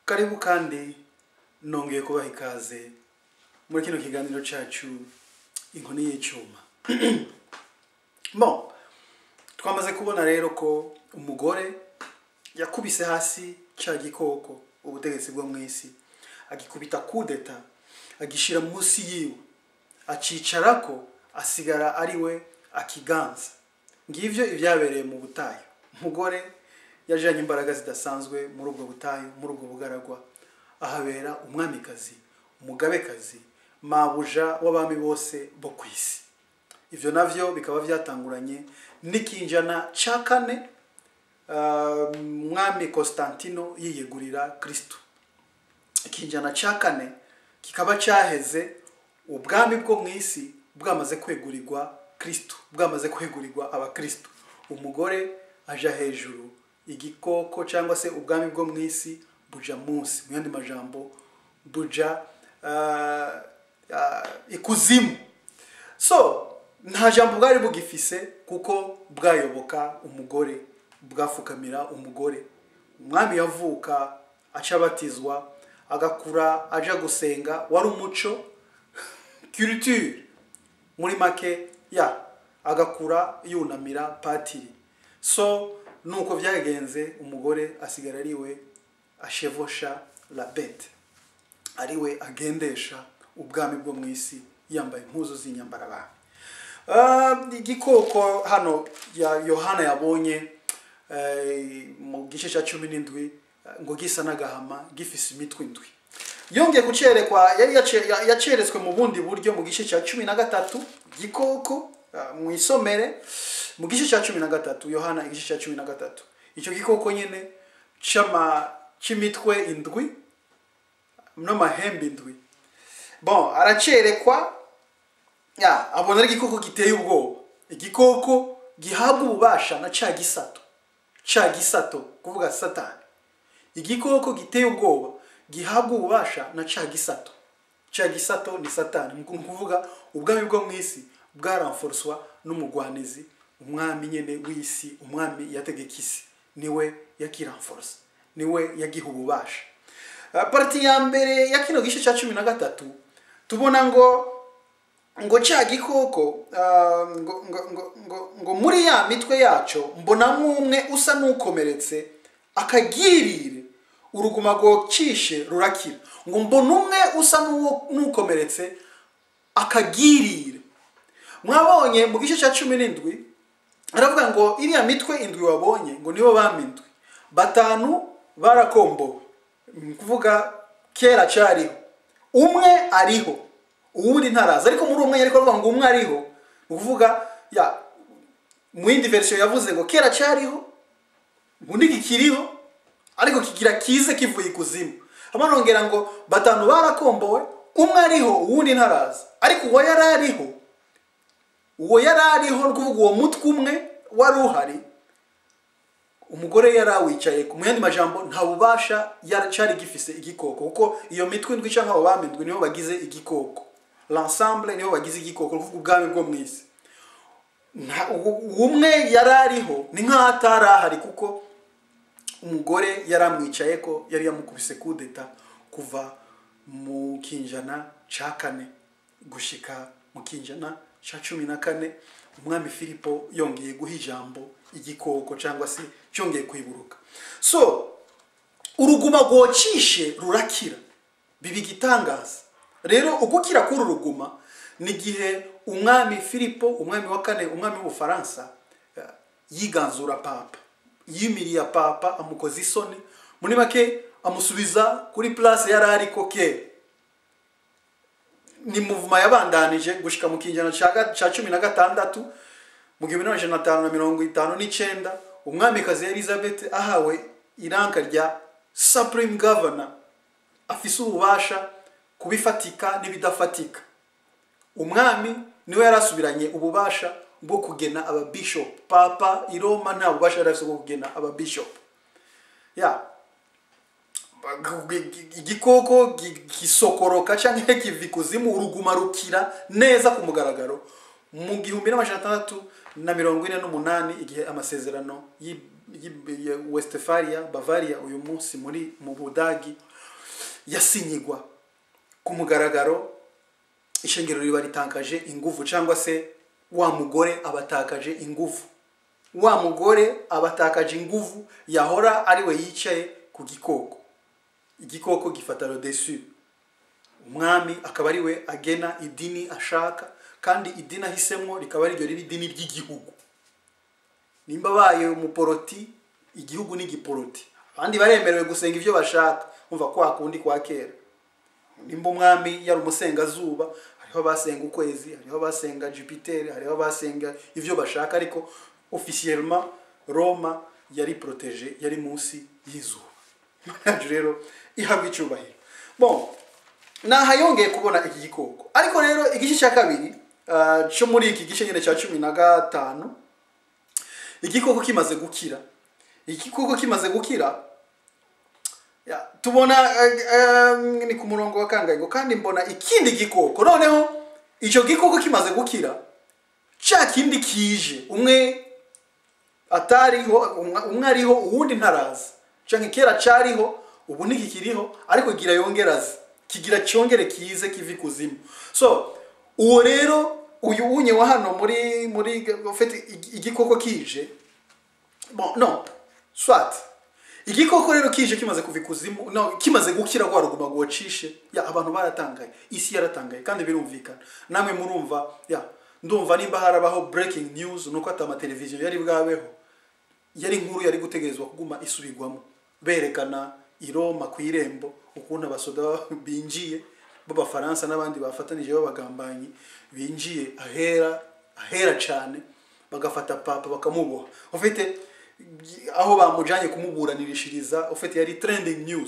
karibu kandi nongeye kubaha ikaze muri kino kiganiro cyacu inkoni y'icyuma bon twamaze kubona rero ko umugore yakubise hasi cya gikoko ubutegetsi bwo mu isi agikubita kudeta agishyira munsi yiwe acicara ko asigara ari we akiganza ngibyo ibyabereye mu butayu umugore yajyanye imbaraga zidasanzwe muri ubwo butayu muri ubwo bugaragwa ahabera umwamikazi umugabekazi mabuja w'abami bose bo ku isi ibyo nabyo bikaba byatanguranye n'ikinjana cya kane ah, umwami constantino yiyegurira kristo ikinjana cya kane kikaba cyaheze ubwami bwo mu isi bwamaze kwegurirwa kristo bwamaze kwegurirwa abakristo umugore aja hejuru igikoko cyangwa se ubwami bwo mu isi buja munsi mu yandi majambo buja ah, ah, ikuzimu so nta jambo bwari bugifise kuko bwayoboka umugore bwafukamira umugore umwami yavuka aca abatizwa agakura aja gusenga wari umuco culture muri make ya agakura yunamira patiri so nuko byagenze umugore asigara ari we ashevosha la bete ari we agendesha ubwami bwo mu isi yambaye impuzu z'inyambarabami Ah, igikoko hano ya yohana yabonye eh, mu gice cya cumi n'indwi eh, ngo gisa n'agahama gifise imitwe indwi yongeye gucerekwa yari yace- ya- yaceretswe mu bundi buryo mu gice cya cumi na gatatu gikoko ah, mu isomere mu gice cya cumi na gatatu yohana igice cya cumi na gatatu icyo gikoko nyine c'ama cy'imitwe indwi n'amahembe indwi bon aracerekwa ya abona ari igikoko giteye ubwoba igikoko gihabwa ububasha na cya gisato cya gisato kuvuga satani igikoko giteye ubwoba gihabwa ububasha na cya gisato cya gisato ni satani ni ukuvuga ubwami bwo mu isi bwaramforoswa n'umugwanizi umwami nyine w'isi umwami yategeka isi niwe yakiramforosa niwe yagiha ububasha Ah, pariti ya mbere ya kino gice cya cumi na gatatu tubona ngo ngo cya gikoko ah, ngo, ngo, ngo, ngo, ngo muri ya mitwe yaco mbonamo umwe usa n'ukomeretse akagirire uruguma rwocishe rurakira ngo mbona umwe usa n'uwo- n'ukomeretse akagirire mwabonye mu gice cya cumi n'indwi aravuga ngo iriya mitwe indwi wabonye ngo nibo bami indwi batanu barakombowe ni ukuvuga kera cyariho umwe ariho uwundi ntaraza ariko muri umwe ariko avuga ngo umwe ariho ni ukuvuga ya mu yindi verisiyo yavuze ngo kera cyariho ubundi kikiriho ariko kigira kize kivuye ikuzimu amanongera ngo batanu barakombowe umwe ariho uwundi ntaraza ariko uwo yari ariho uwo yari ariho ni ukuvuga uwo mutwe umwe wari uhari umugore yari awicaye mu yandi majambo nta bubasha yari- cyari gifise igikoko kuko iyo mitwe indwi cyangwa abo bami indwi nibo bagize igikoko l'ensemble nibo bagize igikoko ni ukuvuga ubwami bwo mu isi Nta- uwo- uwo umwe yari ariho ni nk'aho atari ahari kuko umugore yari amwicaye ko yari yamukubise kudeta kuva mu kinjana cya kane gushika mu kinjana cya cumi na kane umwami filipo yongeye guha ijambo igikoko cyangwa se cyongeye kwiburuka so uruguma rwocishe rurakira biba igitangaza rero ugukira k'uru ruguma ni igihe umwami filipo umwami wa kane umwami w'ubufaransa eh, yiganzura papa yimiriye papa amukoza isoni muri make amusubiza kuri place yari ariko kera ni muvuma yabandanije gushika mu kinjana ca ga- ca cumi na gatandatu mu gihumbi n'amajana atanu na mirongo itanu n'icenda umwamikazi elizabeth ahawe iranka rya supreme governor afise ububasha kubifatika n'ibidafatika umwami niwe yari asubiranye ububasha bwo kugena ababishop papa i roma nta bubasha yari afise bwo kugena ababishop ya igikoko gi- gisokoroka cyangwa kiva ikuzimu uruguma rukira neza ku mugaragaro mu gihumbi n'amajana atandatu na mirongo ine n'umunani igihe amasezerano y'i- y'i- ya westphalia bavaria uyu munsi muri mu budagi yasinyigwa ku mugaragaro ishengero riba ritakaje ingufu cyangwa se wa mugore abatakaje ingufu wa mugore abatakaje ingufu yahora ari we yicaye ku gikoko igikoko gifata rodesu umwami akaba ari we agena idini ashaka kandi idini ahisemo rikaba ariryo riba idini ry'igihugu nimba abaye umuporoti igihugu ni igiporoti abandi baremerewe gusenga ibyo bashaka umva kwa kundi kwa kera nimba umwami yari umusengazuba hariho abasenga ukwezi hariho abasenga jupiteri hariho abasenga ibyo bashaka ariko ofisiyelma roma yari poroteje yari munsi y'izuba yacu rero ihabwa icyubahiro bon naha yongeye kubona iki gikoko ariko rero igice cya kabiri ah, cyo muri iki gice nyine cya cumi na gatanu igikoko kimaze gukira igikoko kimaze gukira ya, tubona eh, eh, ni ku murongo wa kangahe ngo kandi mbona ikindi gikoko noneho icyo gikoko kimaze gukira cya kindi kije umwe atariho umwe umwe ariho uwundi ntaraza cyangwa kera cyariho ubu ntikikiriho ariko gira yongeraze kigira cyongere kize kivi kuzimu so uwo rero uyu unye wa hano muri muri ufite igikoko kije bon no swat igikoko rero kije kimaze kuva ikuzimu no kimaze gukira kwa ruguma ngo wacishe ya abantu baratangaye isi yaratangaye kandi birumvikana namwe murumva ya ndumva nimba harabaho breaking news nuko ata amateleviziyo yari bwabeho yari inkuru yari gutegerezwa kuguma isubirwamo berekana i Roma ku irembo ukuntu abasoda binjiye b'abafaransa n'abandi bafatanije b'abagambanyi binjiye ahera ahera cyane bagafata papa bakamuboha ufite aho bamujanye kumuburanirishiriza ufite yari trending news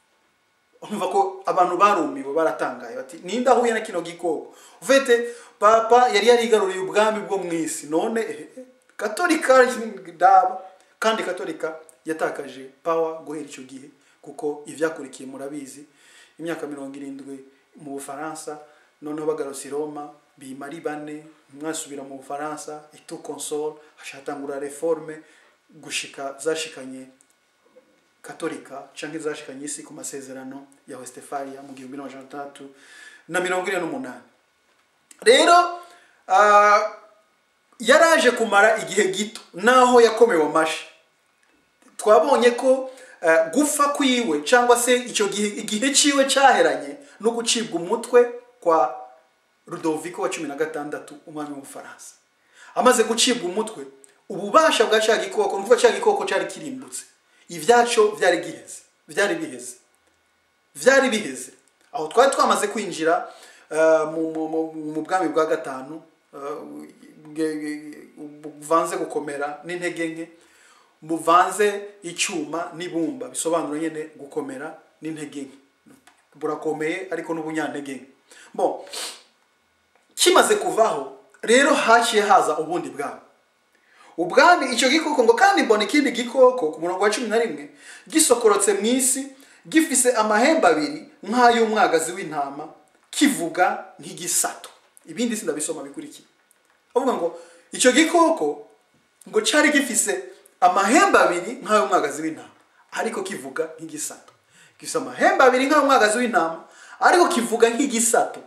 umva ko abantu barumiwe baratangaye bati ninde ahuye na kino gikoko ufite papa yari yarigaruriye ubwami bwo mu isi none eh, eh, katolika daba kandi katolika yatakaje power guhera icyo gihe kuko ivyakurikiye murabizi imyaka mirongo irindwi mu bufaransa noneho bagarutse i roma bima ari bane mwasubira mu bufaransa itu console hashatangura reforme gushika zashikanye katolika canke zashikanye isi ku masezerano ya westfalia mu gihumbi n'amajana atandatu na mirongo ine n'umunani rero ah, yaraje kumara igihe gito naho yakomewe amashi twabonye ko eh, gupfa kwiwe cyangwa se icyo gihe igihe ciwe cyaheranye no gucibwa umutwe kwa Rudoviko wa cumi na gatandatu umwami w'ubufaransa amaze gucibwa umutwe ububasha bwa cya gikoko nukuvuga cya gikoko cyari kirimbutse ibyacyo byari giheze byari biheze byari biheze aho twari twamaze kwinjira eh, mu- mu- mu- mu bwami bwa gatanu eh, bwe- bwe- buvanze gukomera n'intege nke buvanze icyuma n'ibumba bisobanura nyine gukomera n'intege nke burakomeye ariko n'ubunyantege nke bon kimaze kuvaho rero haciye haza ubundi bwami ubwami icyo gikoko ngo kandi mbona ikindi gikoko ku murongo wa cumi na rimwe gisokorotse mu isi gifise amahembe abiri nk'ay'umwagazi w'intama kivuga nk'igisato ibindi sindabisoma bikurikiye avuga ngo icyo gikoko ngo cyari gifise amahembe abiri nk'ay'umwagazi w'intama ariko kivuga nk'igisato gifise amahembe abiri nk'ay'umwagazi w'intama ariko kivuga nk'igisato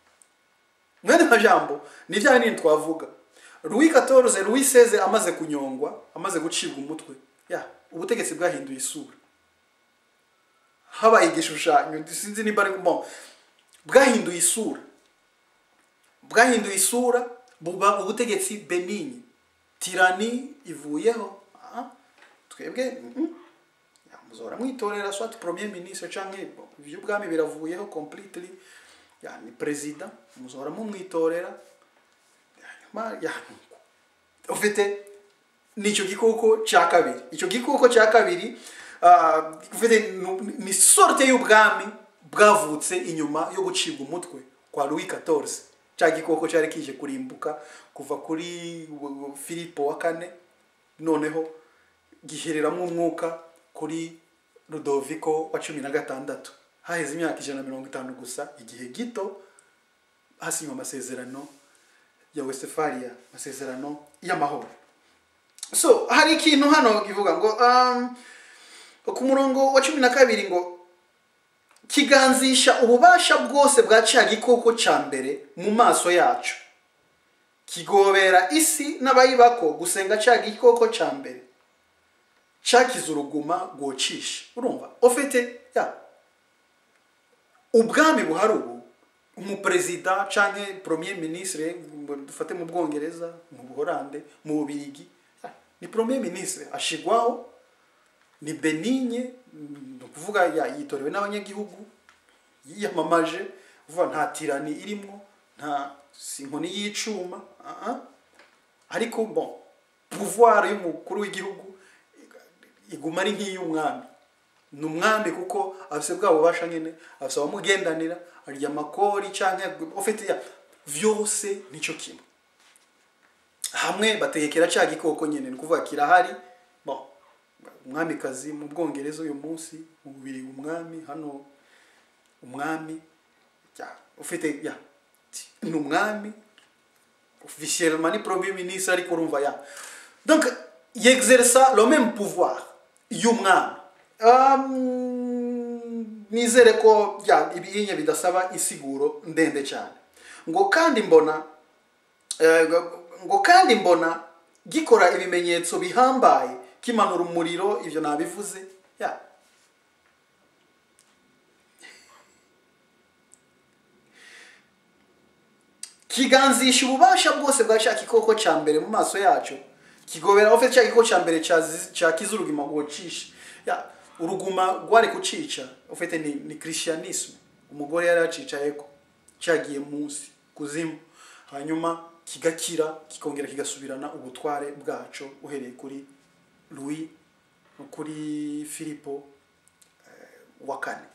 mwene majambo ni bya binini twavuga Louis XIV Louis XVI amaze kunyongwa amaze gucibwa umutwe ya ubutegetsi bwahinduye isura habaye igishushanyo sinzi niba ari bon bwahinduye isura bwahinduye isura buba ubutegetsi benigni tirani ivuyeho Ah, twebwe mhm. Ya, muzora mwitorera soit premier ministre canke bon, ivy'ubwami biravuyeho completely ya ni perezida muzora mumwitorera hanyuma ya ufite nicyo gikoko cya kabiri icyo gikoko cya kabiri ah, ufite nu- ni sorte y'ubwami bwavutse inyuma yo gucibwa umutwe kwa Louis XIV cya gikoko cyari kije kurimbuka kuva kuri w- Filipo wa kane noneho gihereramo umwuka kuri Rudoviko wa cumi na gatandatu haheze imyaka ijana na mirongo itanu gusa igihe gito hasinywa amasezerano ya Westphalia amasezerano y'amahoro so hari ikintu hano kivuga ngo um, ku murongo wa cumi na kabiri ngo kiganzisha ububasha bwose bwa cya gikoko cya mbere mu maso yacu kigobera isi n'abayibako gusenga cya gikoko cya mbere cyakize uruguma rwocisha urumva ufite ya ubwami buhari ubu umuperezida cyangwa premier ministre dufate mu bwongereza mu buhorande mu bubirigi ya, ni premier ministre ashigwaho ni benigne ni ukuvuga ya- yitorewe n'abanyagihugu yiyamamaje uvuga nta tirani irimo nta si inkoni y'icuma ah, ah. ariko bon pouvoir y'umukuru w'igihugu iguma ari nk'iy'umwami ni umwami kuko afise bwa bubasha nyine afise abamugendanira arya amakori cyangwa ufite ya vyose nico kimwe hamwe bategekera cya gikoko nyine ni ukuvuga kirahari bon umwamikazi mu bwongereza uyu munsi mu bubiri umwami hano umwami ya ufite ya ni umwami officiellement ni premier ministre ariko urumva ya donc yexerça le même pouvoir y'umwami um, nizere ko ya ibinye bidasaba isiguro ndende cyane ngo kandi mbona eh, ngo kandi mbona gikora ibimenyetso bihambaye kimanura umuriro ibyo nabivuze ya kiganzisha ububasha bwose bwa cya gikoko cya mbere mu maso yacu kigobera ufite cya gikoko cya mbere cyazi- cyakiza uruguma rwocisha ya uruguma rwari kucica ufite ni, ni christianisme umugore yari yacicayeko cyagiye munsi kuzimu hanyuma kigakira kikongera kigasubirana ubutware bwaco uhereye kuri louis no kuri filipo eh, wa kane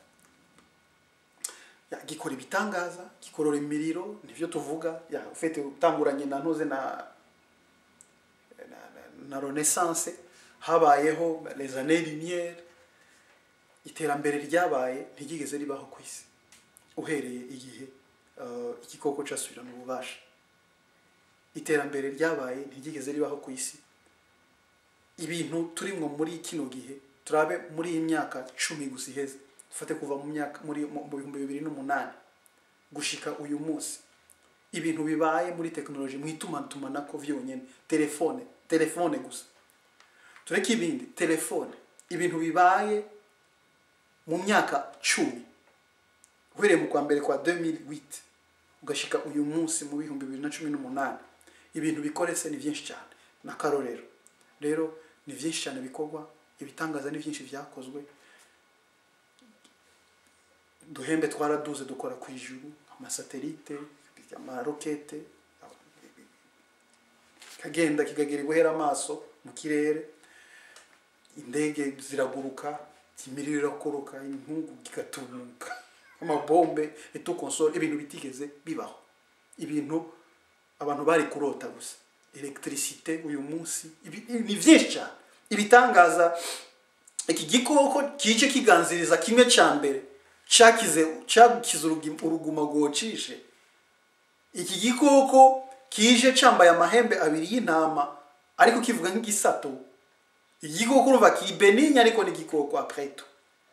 ya, gikora ibitangaza gikorora imiriro nivyo tuvuga ya ufite utanguranye na ntuze na na, na, na renaissance habayeho les années lumière iterambere ryabaye ntiryigeze ribaho ku isi uhereye igihe uh, igikoko casubirana ububasha iterambere ryabaye ntiryigeze ribaho ku isi ibintu turimwo muri kino gihe turabe muri iyi myaka cumi gusa iheze dufate kuva mu myaka muri mu mu bihumbi bibiri n'umunani gushika uyu munsi ibintu bibaye muri tekinoloji mu itumatumanako vyonyene telefone telefone gusa tureke ibindi telefone ibintu bibaye mu myaka cumi uhereye mu kwa mbere kwa 2008 ugashika uyu munsi mu bihumbi bibiri na cumi n'umunani ibintu bikorese ni byinshi cyane n'akarorero rero ni byinshi cyane bikorwa ibitangaza ni byinshi byakozwe duhembe twaraduze dukora ku ijuru amasatelite amarokete kagenda kikagera ibuhera amaso mu kirere indege ziraguruka imiriro irakoroka inkungu kigatumuka amabombe etukonsole ibintu bitigeze bibaho ibintu abantu bari kurota gusa electricité uyu munsi ibi- ni byinshi cyane ibitangaza iki gikoko kije kiganziriza kimwe cya mbere cyakize cyakize urugi- uruguma rwocishe iki gikoko kije cyambaye amahembe abiri y'intama ariko kivuga nk'igisato igikoko urumva kiri benigne ariko ni igikoko après tout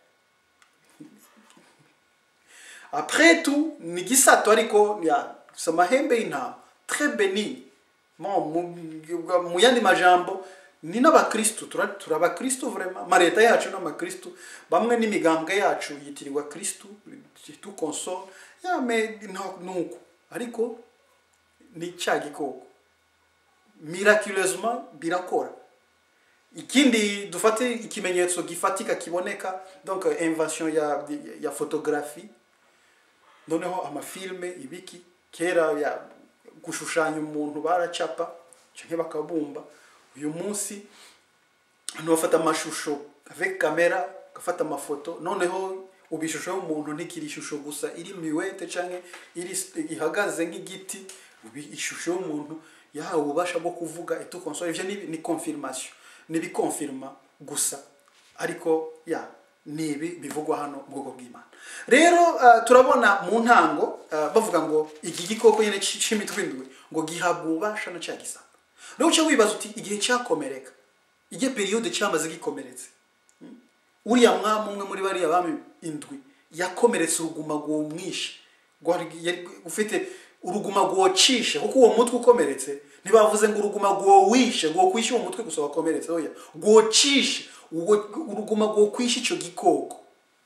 après tout ni igisato ariko ya gusa amahembe y'intama très benigne Mo, mu, mu yandi majambo ni n'abakristu tura- turi abakristu vraiment amaleta yacu n'amakristu bamwe n'imigambwe yacu yitirirwa kristu tu console ya me nta- nuko ariko ni cya gikoko miraculeusement birakora ikindi dufate ikimenyetso gifatika kiboneka donc euh, invention ya ya photographie noneho amafilme ibiki kera ya gushushanya umuntu baracapa canke bakabumba uyu munsi abantu bafata amashusho avec kamera gafata amafoto noneho ubu ishusho y'umuntu ntikiri ishusho gusa iri miwete canke iri ihagaze nk'igiti ubu ishusho y'umuntu yahawe ububasha bwo kuvuga etu console ivyo ni, ni confirmation ni bikonfirma gusa ariko ya ni ibi bivugwa hano mu bwoko bw'imana rero uh, turabona mu ntango uh, bavuga ngo iki gikoko nyine c- c'imitwe indwi ngo gihabwa ububasha na cya gisaka rero uca wibaza uti igihe cyakomereka igihe periyode cyamaze gikomeretse uriya mwami umwe muri bariya bami indwi yakomeretse uruguma rwumwishe rwari- yari- ufite uruguma rwocishe kuko uwo mutwe ukomeretse ntibavuze ngo uruguma rwowishe rwokwishe uwo mutwe gusa wakomeretse oya rwocishe uwo- uruguma rwokwishe icyo gikoko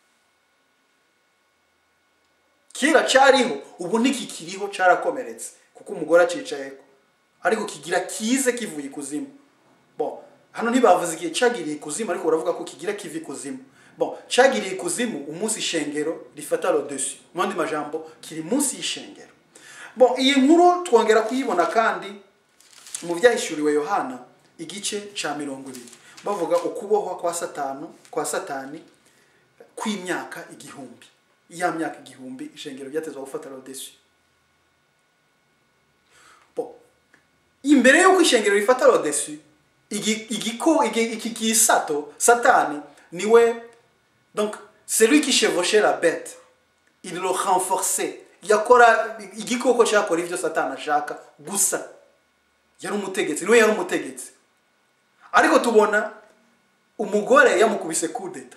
kera cyariho ubu ntikikiriho cyarakomeretse kuko umugore acicayeko ariko kigira kize kivuye ikuzimu bon hano ntibavuze igihe cyagiriye ikuzimu ariko baravuga ko kigira kiva ikuzimu bon cyagiriye ikuzimu umunsi ishengero rifata rodesu mu yandi majambo kiri munsi y'ishengero bon iyi nkuru twongera kuyibona kandi mu byahishuriwe yohana igice cya mirongo ibiri bavuga ukubohwa kwa satanu kwa satani kw'imyaka igihumbi ya myaka igihumbi ishengero ryatezwa gufata rodesu Bon. imbere y'uko ishengero rifata rodesu igi- igiko igi- iki gisato satani niwe donc celui qui chevauchait la bête il le renforçait yakora igikoko cyakora ibyo satani ashaka gusa yari umutegetsi niwe yari umutegetsi ariko tubona umugore yamukubise kudeta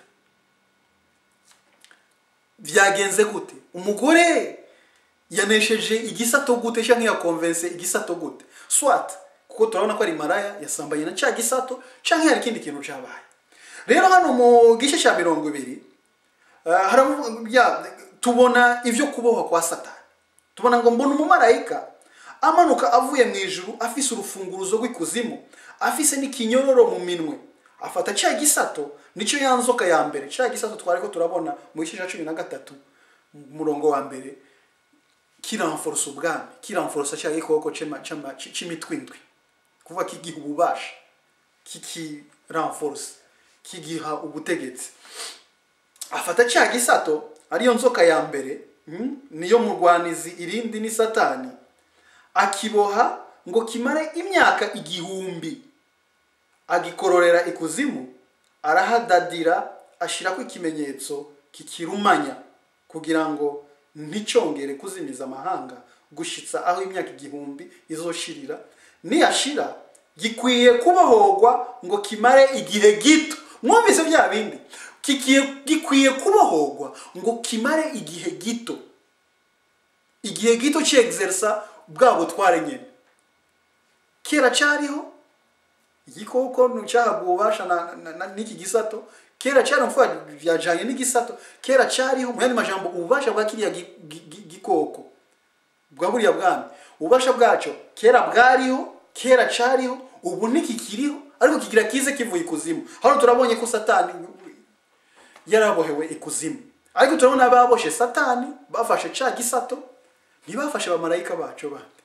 byagenze gute umugore yanesheje igisato gute cyangwa yakonvense igisato gute swat kuko turabona ko ari maraya yasambanye na cya gisato cyangwa hari ikindi kintu cyabaye rero hano mu gice cya mirongo ibiri ah, haravuga- ya- tubona ibyo kubohwa kwa satani tubona ngo mbona umumarayika amanuka avuye mu ijuru afise urufunguruzo rw'ikuzimu afise n'ikinyororo mu minwe afata cya gisato nicyo ya nzoka ya mbere cya gisato twari ko turabona mu gice cya cumi na gatatu umurongo wa mbere kiramforosa ubwami kiramforosa cya gikoko c'ema- c'ama- c- c'imitwe indwi kuvuga kigiha ububasha kikiramforosa kigiha ubutegetsi afata cya gisato ariyo nzoka ya mbere mm, niyo murwanizi irindi ni satani akiboha ngo kimare imyaka igihumbi agikororera ikuzimu arahadadira ashyirako ikimenyetso kikirumanya kugira ngo nticyongere kuzimiza amahanga gushitsa aho imyaka igihumbi izoshirira niyashira gikwiye kubohorwa ngo kimare igihe gito mwumvise bya bindi Kikiye- gikwiye kubohorwa ngo kimare igihe gito igihe gito cyegizerisa bwa butware nyine kera cyariho igikoko nticyahabwa ububasha na- na- na- n'iki gisato kera cyari mvuga byajyanye n'igisato kera cyariho mu yandi majambo ububasha bwa kiriya gi- gi- gi- gikoko bwa buriya bwami ububasha bwacyo kera bwariho kera cyariho ubu ntikikiriho ariko kigira kize kivuye ikuzimu hano turabonye ko satani yarabohewe ikuzimu ariko turabona ababoshe satani bafashe cya gisato ntibafashe abamarayika bacu bandi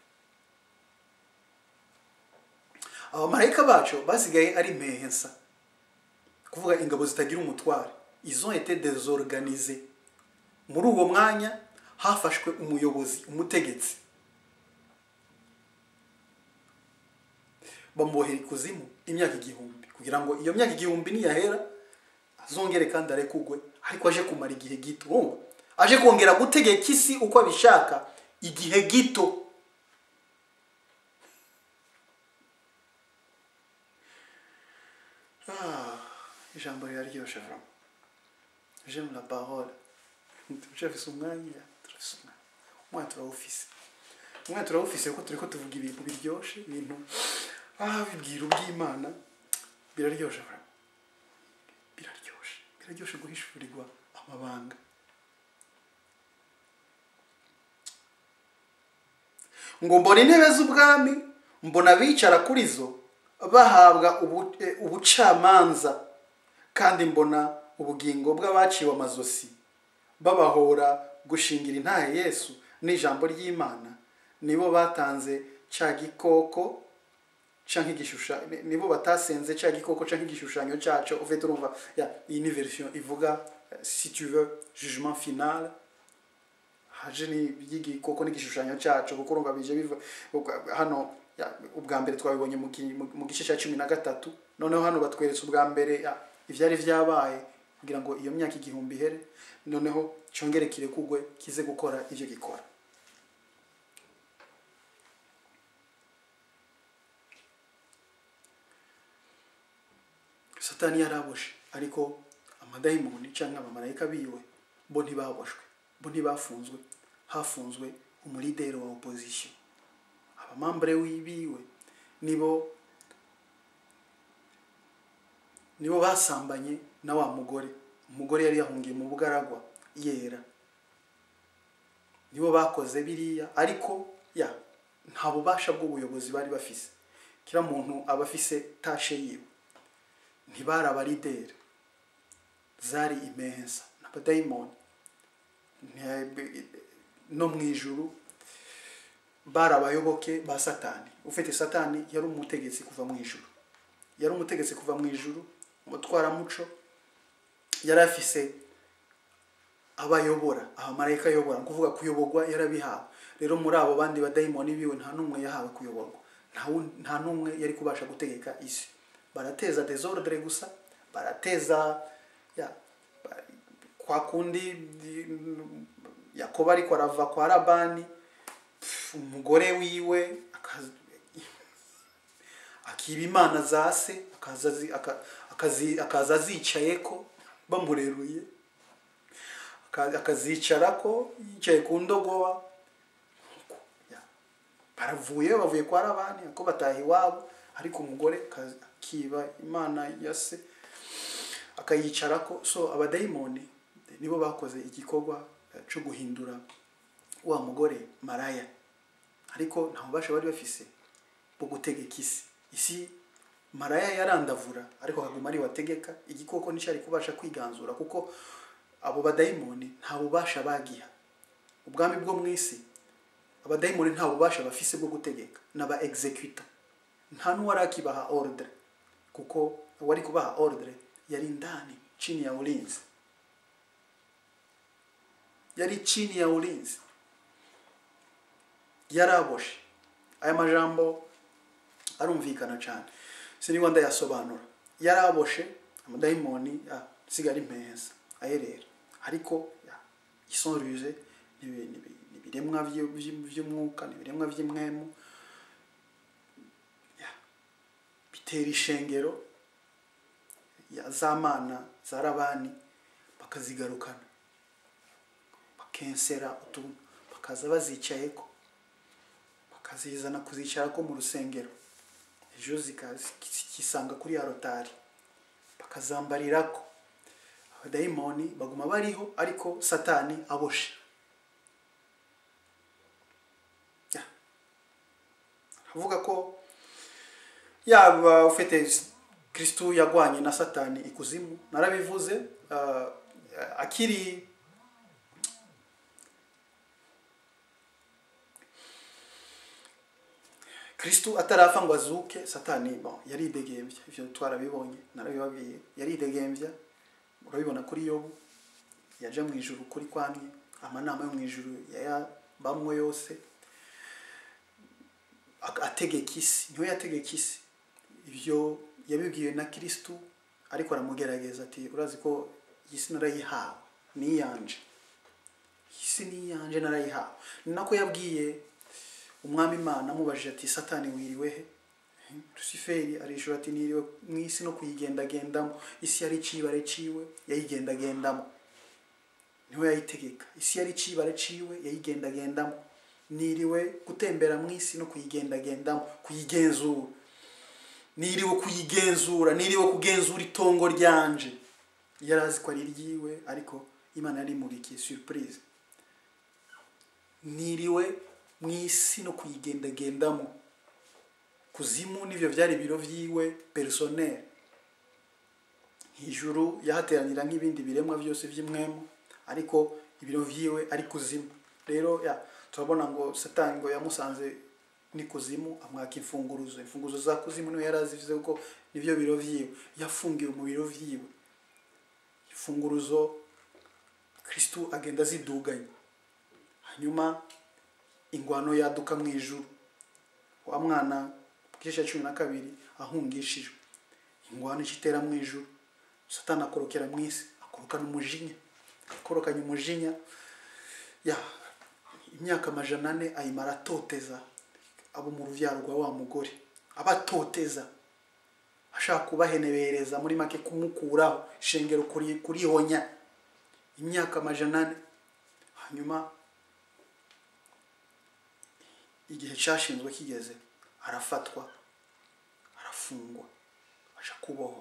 abamarayika bacu basigaye ari mpehensa kuvuga ingabo zitagira umutware izo ete desorganize muri uwo mwanya hafashwe umuyobozi umutegetsi bamubohera ikuzimu imyaka igihumbi kugira ngo iyo myaka igihumbi niyahera azongere kandi arekugwe ariko aje kumara igihe gito urumva aje kongera gutegeka isi uko abishaka igihe gito Ah, ijambo riraryoshe vraiment j'aime la parole turafise umwanya turafise umwanya umwanya turawufise umwanya turawufise kuko turiko tuvuga ibintu biryoshe ibintu ah bibwira ubw'imana biraryoshe vraiment biraryoshe biraryoshe guhishurirwa amabanga ngo mbona intebe z'ubwami mbona abicara kuri zo bahabwa ubu- eh, ubucamanza kandi mbona ubugingo bw'abaciwe amazosi babahora gushingira intahe yesu n'ijambo ry'imana nibo batanze cya gikoko canke igishushanyo nibo batasenze cya gikoko canke igishushanyo cyaco ufite urumva ya iyi ni version ivuga eh, si tu veux jugement final haje ni y'igikoko n'igishushanyo cyacu kuko urumva bije biva ubwa- hano ya, ubwa mbere twabibonye mu gi- mu- mu gice cya cumi na gatatu noneho hano batweretse ubwa mbere ya, ivyari vyabaye kugira ngo iyo myaka igihumbi ihere noneho cyongere kirekugwe kize gukora ivyo gikora satani yaraboshe ariko amadayimoni cyangwa abamarayika biwe bo ntibaboshwe bo ntibafunzwe hafunzwe umulideri wa opposition abamambure wibiwe nibo nibo basambanye na wa mugore umugore yari yahungiye mu bugaragwa yera nibo bakoze biriya ariko ya nta bubasha bw'ubuyobozi bari bafise kira muntu aba afise tashe yiwe ntibari abarideri zari imensa n'abadayimoni Ntiyabe- no mu ijuru bari abayoboke ba satani ufite satani yari umutegetsi kuva mu ijuru yari umutegetsi kuva mu ijuru umutwaramuco yari afise abayobora abamarayika ayobora ni ukuvuga kuyoborwa yarabihawe rero muri abo bandi badayimoni biwe nta n'umwe yahawe kuyoborwa nta wu- nta n'umwe yari kubasha gutegeka isi barateza desordre gusa barateza ya, ba- kwa kundi mm, yakobo ariko arava kwa labani pf, umugore wiwe akaza- akiba imana za se akaza azi- aka- akazi- akaza azicayeko bamureruye aka- akazicarako yicaye ku ndogoba Ya. baravuye bavuye kwa labani ako bataha iwabo ariko umugore akaza- akiba imana ya se akayicarako so abadayimoni nibo bakoze igikorwa eh, cyo guhindura wa mugore maraya ariko nta bubasha bari bafise bwo gutegeka isi isi maraya yarandavura ariko akaguma ari wategeka igikoko nticyari kubasha kwiganzura kuko abo badayimoni nta bubasha bagiha ubwami bwo mu isi abadayimoni nta bubasha bafise bwo gutegeka n'aba executor nta n'uwari akibaha ordre kuko uwari kubaha ordre yari ndani chini ya ulinzi yari chini ya ulinzi yaraboshe aya majambo arumvikana cyane siniba ndayasobanura yaraboshe amadayimoni ya, sigara impeza ayerera ariko ya, isonruje n'ibiremwa vyo- vyo- vy'umwuka n'ibiremwa vy'imwemu ya, bitera ishengero ya za mana za rabani bakazigarukana bakensera utuntu bakaza bazicayeko bakazizana kuzicarako mu rusengero ejo zikisanga kuri ya rotari bakazambarirako abadayimoni baguma bariho ariko satani aboshe Ya. avuga ko yaba ufite kristu yagwanye na satani ikuzimu narabivuze ah, akiri kristu atarapfa ngo azuke satani bon yaridegembya ivyo twarabibonye narabibabwiye yaridegembya urabibona kuri yobu yaja mu ijuru kuri kwamye amanama yo mu ijuru yayabamwe yose ak- ategeka isi niwe yategeka isi ibyo yabibwiwe na kristu ariko aramugerageza ati urazi ko iyi si narayihawe niyanje iyi si niyanje narayihawe ni nako yabwiye umwami imana amubajije ati satani wiriwe he rusiferi arishura ati niriwe mu isi no kuyigendagendamo isi yari icibare ciwe yayigendagendamo niwe yayitegeka isi yari icibare ciwe yayigendagendamo niriwe gutembera mu isi no kuyigendagendamo kuyigenzura niriwe kuyigenzura niriwe kugenzura itongo ryanje yari azi ko ari iryiwe ariko imana yari imubikiye surprise niriwe mu isi no kuyigendagendamo kuzimu n'ibyo byari ibiro vyiwe personnel hejuru yahateranira nk'ibindi biremwa byose by'imwemu ariko ibiro vyiwe ari kuzimu rero ya turabona ngo satani ngo yamusanze ni kuzimu amwaka imfunguruzo imfunguruzo za kuzimu niwe yari azivuze ko nibyo biro vyiwe yafungiwe mu biro vyiwe imfunguruzo kristu agenda aziduganya hanyuma ingwano yaduka mu ijuru wa mwana ku gice cya cumi na kabiri ahungishijwe ingwano ikitera mu ijuru satani akorokera mu isi akorokana umujinya akorokanya umujinya ya imyaka amajana ane ayimara atoteza abo mu rubyaro rwa wa mugore abatoteza ashaka kubahenebereza muri make kumukuraho ishengero kuri kurihonya imyaka amajana ane hanyuma igihe cyashinzwe kigeze arafatwa arafungwa aja kubohwa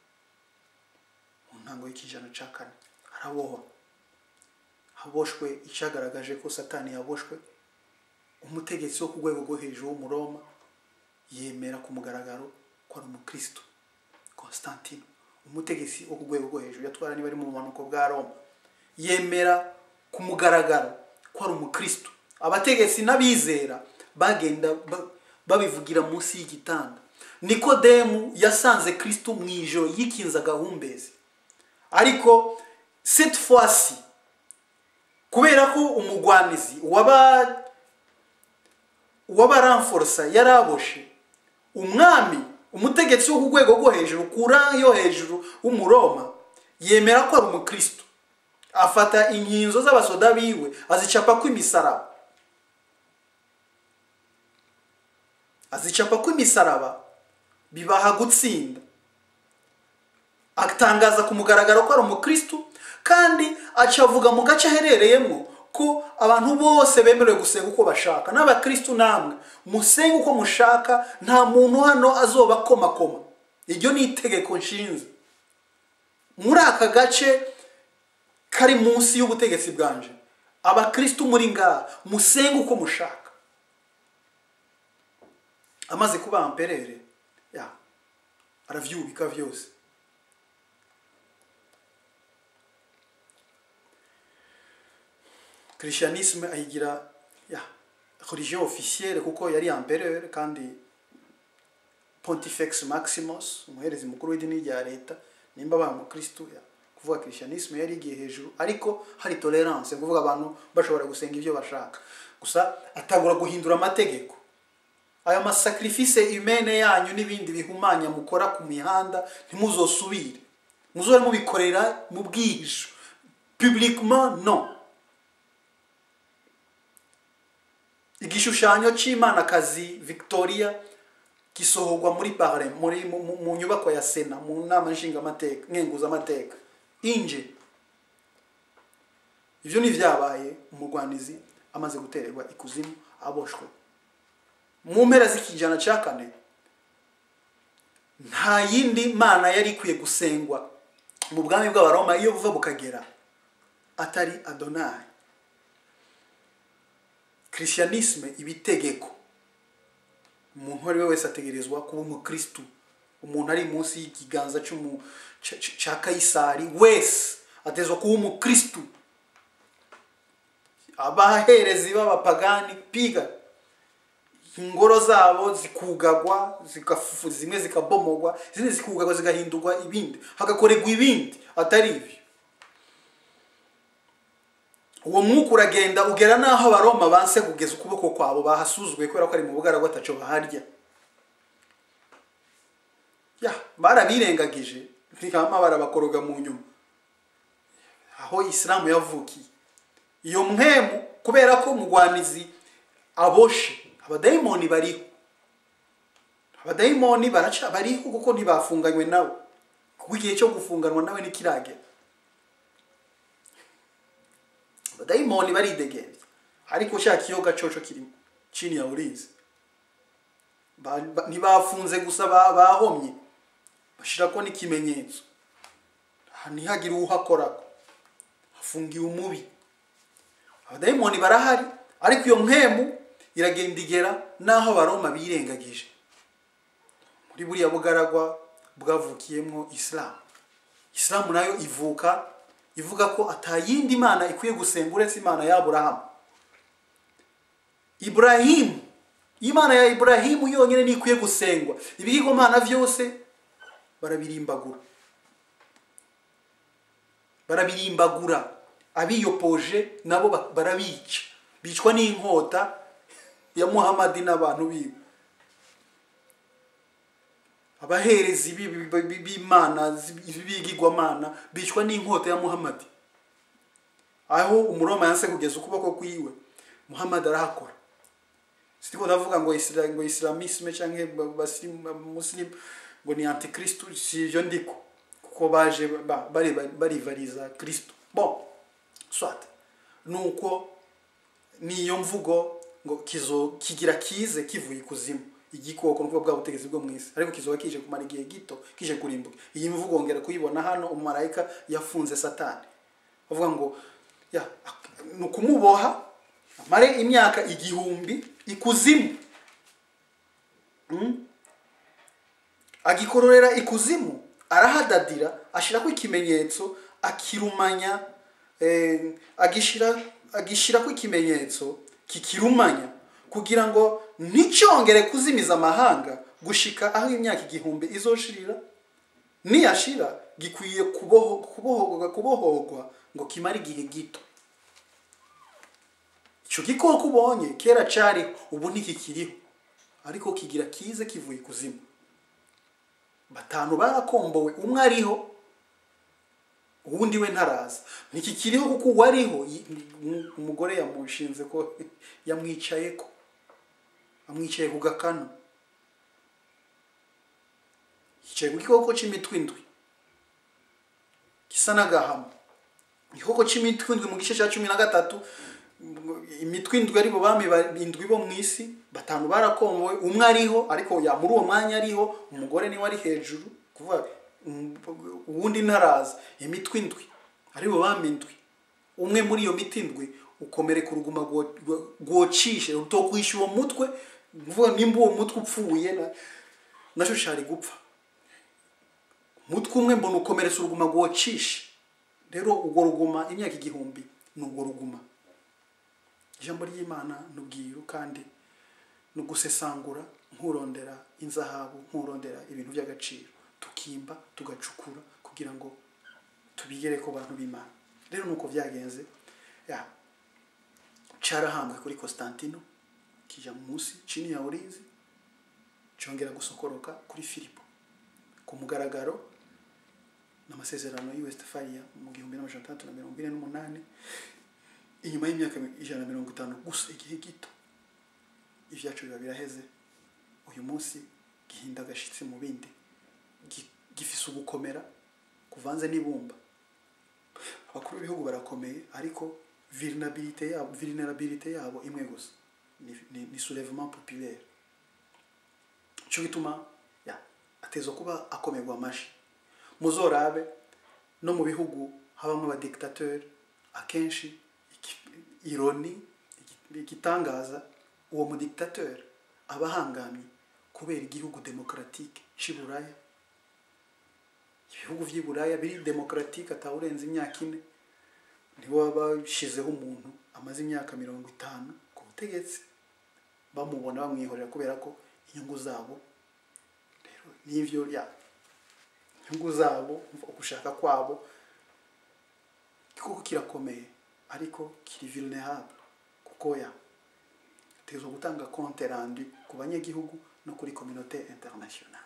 mu ntango y'ikijana cya kane arabohwa aboshwe icyagaragaje ko satani yaboshwe umutegetsi wo ku rwego rwo hejuru w'umuroma yemera ku mugaragaro ko ari umukristo constantine umutegetsi wo ku rwego rwo hejuru yatwara niba ari mu bumanuko bwa roma yemera ku mugaragaro ko ari umukristo abategetsi n'abizera bagenda ba- babivugira munsi y'igitanda nikodemu yasanze kristo mu ijoro yikinze agahumbezi ariko cette fois-ci kubera ko umugwanizi waba uwabaramforosa yari aboshe umwami umutegetsi wo ku rwego rwo hejuru kura yo hejuru w'umuroma yemera ko ari umukristo afata inkinzo z'abasoda biwe azicapa ko imisaraba azicapa ko imisaraba bibaha gutsinda atangaza ku mugaragaro ko ari umukristo kandi acavuga mu gace aherereyemo ko abantu bose bemerewe gusenga uko bashaka n'abakristo namwe musenge uko mushaka nta muntu hano azoba akomakoma iryo ni itegeko nshinze muri aka gace kari munsi y'ubutegetsi bwanje abakristo muri ngaha musenge uko mushaka amaze kuba amperere ya aravyubika vyose christianisme ayigira ya religion officielle kuko yari empereur kandi pontifex maximus umuherezi mukuru w'idini rya leta nimba ba mukristo ya kuvuga christianisme yari igiye hejuru ariko hari tolerance kuvuga abantu bashobora gusenga ibyo bashaka gusa atagura guhindura amategeko ayo masacrifice humene yanyu n'ibindi bihumanya mukora ku mihanda ntimuzosubire muzore mubikorera mu bwihisho publiquement non igishushanyo cy'imanakazi victoria gisohorwa muri parle muri mu, mu- mu nyubako ya sena mu nama nshingamateka nkenguzamateka inje ivyo ni vyabaye umurwanizi amaze gutererwa ikuzimu aboshwe mu mpera z'ikijana cya kane nta yindi mana yari ikwiye gusengwa mu bwami bw'abaroma iyo buva bukagera atari adonayi christianisme ibitegeko umuntu uwo ari we wese ategerezwa kuba umukristu umuntu ari munsi y'ikiganza cy'umu- ca- ca- ca kayisari wese ategerezwa kuba umukristu abaherezi b'abapagani piga ingoro zabo zikugagwa zikafu- zimwe zikabomogwa izindi zikugagwa zigahindurwa ibindi hagakorerwa ibindi atari ibyo uwo mwuka uragenda ugera n'aho abaroma banse kugeza ukuboko kwabo bahasuzuguye kubera ko ari mu bugaragwa ataco baharya ya barabirengagije nkama barabakoroga mu nyuma aho isilamu yavukiye iyo mpemu kubera ko umugwanizi aboshe abadayimoni bariho abadayimoni baraca bariho kuko ntibafunganywe nawe kuko igihe cyo gufunganwa nawe ntikiragera abadayimoni baridegembya ariko sha kiyoga coco kirimo chini ya ulinzi Ba- ba- ntibafunze gusa ba- bahomye bashirako n'ikimenyetso Ah, ntihagire uhakorako hafungiwe umubi abadayimoni barahari ariko iyo mpemu iragenda igera n'aho abaroma birengagije muri buriya bugaragwa bwavukiyemo isilamu isilamu nayo ivuka ivuga ko atayindi mana ikwiye gusenga uretse imana ya aburahamu iburahimu imana ya iburahimu yonyine niyo ikwiye gusengwa ibigirwamana byose barabirimbagura barabirimbagura abiyopoje nabo ba- barabica bicwa n'inkota ya muhamadi n'abantu biwe abaherezi b'i- b'i- b'imana zi- b'ibigirwamana bicwa n'inkota ya muhamadi aho umuroma yanse kugeza ukuboko kwiwe muhamadi arahakora sitiko ndavuga ngo isira, ngo islamisme canke ba- basimu- muslim ngo ni antikristu si ivyo ndiko kuko baje ba- bari- barivariza kristo bon swat nuko niyo mvugo ngo kizo kigira kize kivuye ikuzimu igikoko nuko bwa butegetsi bwo mwisi ariko kizoba kije kumara igihe gito kije kurimbuka iyi mvugo ngera kuyibona hano umumarayika yafunze satani bavuga ngo ya ni ukumuboha amare imyaka igihumbi ikuzimu Mm? agikororera ikuzimu arahadadira ashirako ikimenyetso akirumanya eh, agishira agishirako ikimenyetso kikirumanya kugira ngo nticyongere kuzimiza amahanga gushika aho imyaka igihumbi izoshirira niyashira gikwiye kuboho, kubohorwa, kubohorwa ngo kimare igihe gito ico gikoko ubonye kera cariho ubu ntikikiriho ariko kigira kize kivuye ikuzimu batanu barakombowe umwe ariho uwundi we ntaraza ntikikiriho kuko uwariho yi- umu- umugore yamushinze ko yamwicaye ko amwicaye ku gakanu yicaye ku gikoko cy'imitwe indwi gisa n'agahama igikoko cy'imitwe indwi mu gice cya cumi na gatatu imitwe indwi ari bo bami ba- indwi bo mu isi batanu barakombowe umwe ariho ariko ya muri uwo mwanya ariho umugore niwe ari hejuru kuvuga um, uwundi ntaraza imitwe indwi ari bo bami indwi umwe muri iyo miti indwi ukomereka uruguma rwo- rwo- rwocishe rutokwisha uwo mutwe kuvuga nimba uwo mutwe upfuye na nacyo cari gupfa umutwe umwe mbona ukomeretsa uruguma rwocishe rero urwo ruguma imyaka igihumbi ni urwo ruguma ijambo ry'imana ni ubwiru kandi ni ugusesangura nkurondera inzahabu nkurondera ibintu by'agaciro tukimba tugacukura kugira ngo tubigere ku bantu b'imana rero nuko byagenze ya carahambwe kuri Constantino kija munsi chini ya ulinzi cyongera gusokoroka kuri Filipo ku mugaragaro n'amasezerano y'i Westphalia mu gihumbi n'amajana atandatu na mirongo ine n'umunani inyuma y'imyaka ijana na mirongo itanu gusa igihe gito ibyacu biba biraheze uyu munsi gihinda agashitsi mu bindi gi- gifise ugukomera kuvanze n'ibumba abakuru b'ibihugu barakomeye ariko vulnerabilité yabo vulnerabilité yabo imwe gusa ni, ni, ni soulèvement populaire cyo gituma ya ateza kuba akomerwa amashi muzorabe no mu bihugu habamo abadictateur akenshi iki- ironi iki- igitangaza uwo mudictateur aba ahangamye kubera igihugu demokratique cy'i buraya ibihugu by'i buraya biri demokratique atawurenza imyaka ine nibo baba bashizeho umuntu amaze imyaka mirongo itanu ku butegetsi bamubona bamwihorera kubera ko inyungu zabo rero n'ivyo ya inyungu zabo ugushaka kwabo koko kirakomeye ariko kiri vulnerable kuko ya tegerezwa gutanga compte rendu ku banyagihugu no kuri communauté internationale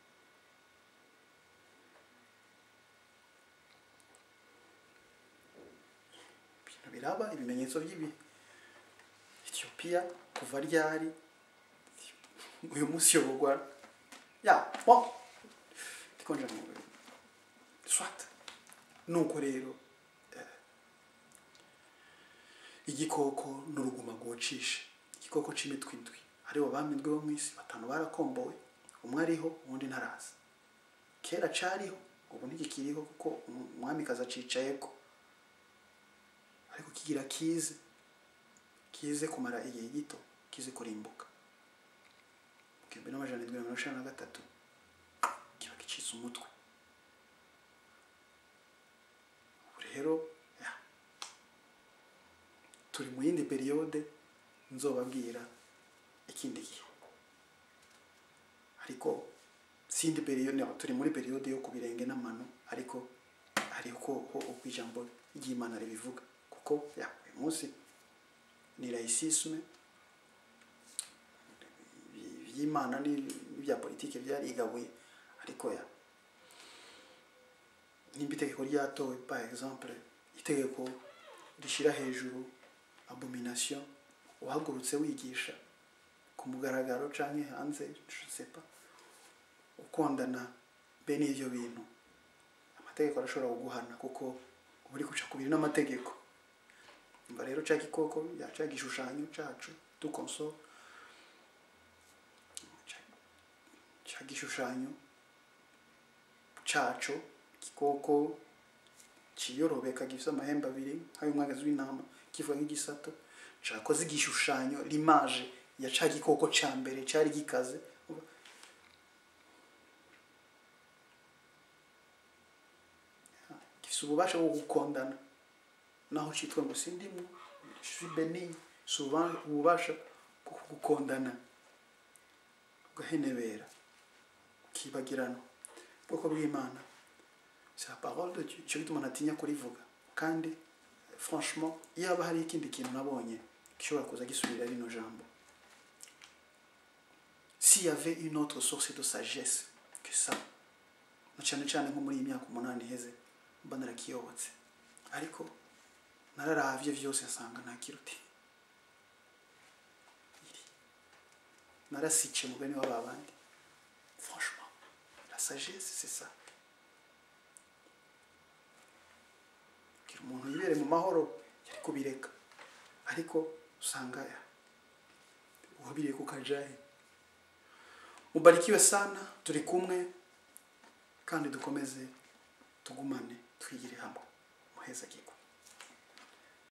ibintu biraba ibimenyetso by'ibi Ethiopia kuva ryari uyu munsi yoborwa ya bon ndikonje mu swat nuko rero eh, igikoko n'uruguma rwocishe igikoko c'imitwe indwi aribo bamindwe bo mw'isi batanu barakombowe umwe ariho uwundi ntaraza kera cariho ubu ntigikiriho kuko umwamikazi acicayeko ariko kigira kize kize kumara igihe gito kize kurimbuka mu gihumbi n'amajana indwi na mirongo icenda na gatatu kiba gicitse umutwe ubu rero ya, turi mu yindi periyode nzobabwira ikindi gihe ariko sindi periyode no, turi muri periyode yo ku birenge n'amano ariko hari uko uko- uko ijambo ry'imana ribivuga kuko ya uyu munsi ni laïcisme iby'imana n'ibya politiki byarigabuye ariko ya nimba itegeko ryatowe par exemple itegeko rishyira hejuru abomination uhagurutse wigisha ku mugaragaro canke hanze je sais pas ukondana bene ivyo bintu amategeko arashobora kuguhana kuko uba uri guca kubiri n'amategeko umva rero cya gikoko ya cya gishushanyo cyacu dukonso ca- cya gishushanyo caco igikoko kiyorobeka gifite amahembe abiri nk'ay'umwagazi w'intama kivuga nk'igisato cakoze igishushanyo limaje ya ca gikoko ca mbere cari gikaze gifite ububasha bwo gukondana naho citwa ngo sindimu suis béni souvent ububasha bwo gukondana ugahenebera ukibagirana ubwoko bw'imana c'est la parole de Dieu icyo gituma ntatinya kurivuga kandi franchement iyo haba hari ikindi kintu nabonye gishobora kuza gisubira rino jambo s'il y avait une autre source de sagesse que ça na cyane cyane nko muri iyi myaka umunani iheze mba narakiyobotse ariko nararavye vyose nsanga nta kiruti iri narasice mu bene w'aba bandi franchement la sagesse c'est ça kugira umuntu yibere mu mahoro yari kubireka ariko usanga wabiriye ku kajahe mubarikiwe sana turi kumwe kandi dukomeze tugumane twigire hamwe muheza kigwa